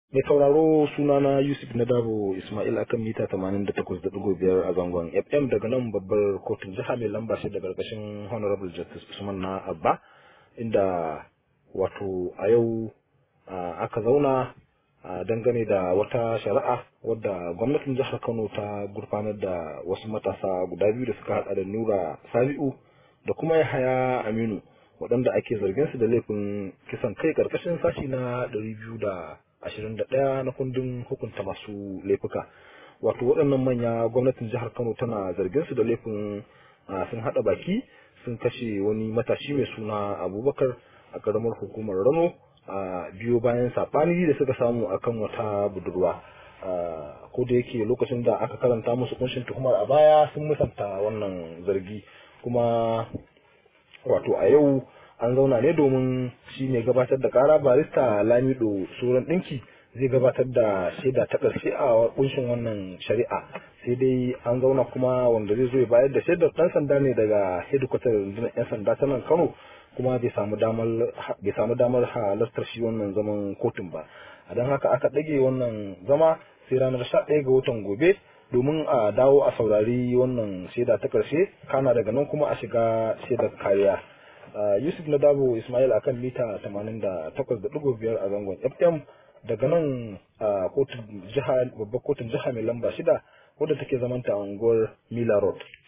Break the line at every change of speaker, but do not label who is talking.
Mai sauraro sunana Yusuf Nadabo Ismail akan mita 88.5 a zangon FM daga nan babbar kotun jiha mai lamba shi da gargashin Honorable Justice Usman na Abba inda wato a yau aka zauna dangane da wata shari'a wadda gwamnatin jihar Kano ta gurfanar da wasu matasa guda biyu da suka hada da Nura Sabi'u da kuma Yahaya Aminu waɗanda ake zargin su da laifin kisan kai karkashin sashi na 200 ashirin da ɗaya na kundin hukunta masu laifuka wato waɗannan manya gwamnatin jihar kano tana zargin su da laifin sun haɗa baki sun kashe wani matashi mai suna abubakar a ƙaramar hukumar rano a biyo bayan saɓani da suka samu akan wata budurwa ko da yake lokacin da aka karanta musu kunshin tuhumar a baya sun musanta wannan zargi kuma wato a yau an zauna ne domin shi ne gabatar da kara barista lamido suran ɗinki zai gabatar da shaida ta ƙarshe a kunshin wannan shari'a sai dai an zauna kuma wanda zai zo ya bayar da shaidar ɗan sanda ne daga hedikwatar rundunar 'yan sanda ta nan kano kuma bai samu damar halartar shi wannan zaman kotun ba a don haka aka ɗage wannan zama sai ranar sha ɗaya ga watan gobe domin a dawo a saurari wannan shaida ta ƙarshe kana daga nan kuma a shiga shaidar kariya Yusuf na Dabo Ismail akan mita 88.5 a zangon FM daga nan a kotun jiha babbar kotun jiha mai lamba shida wadda take zamanta a unguwar Mila Road.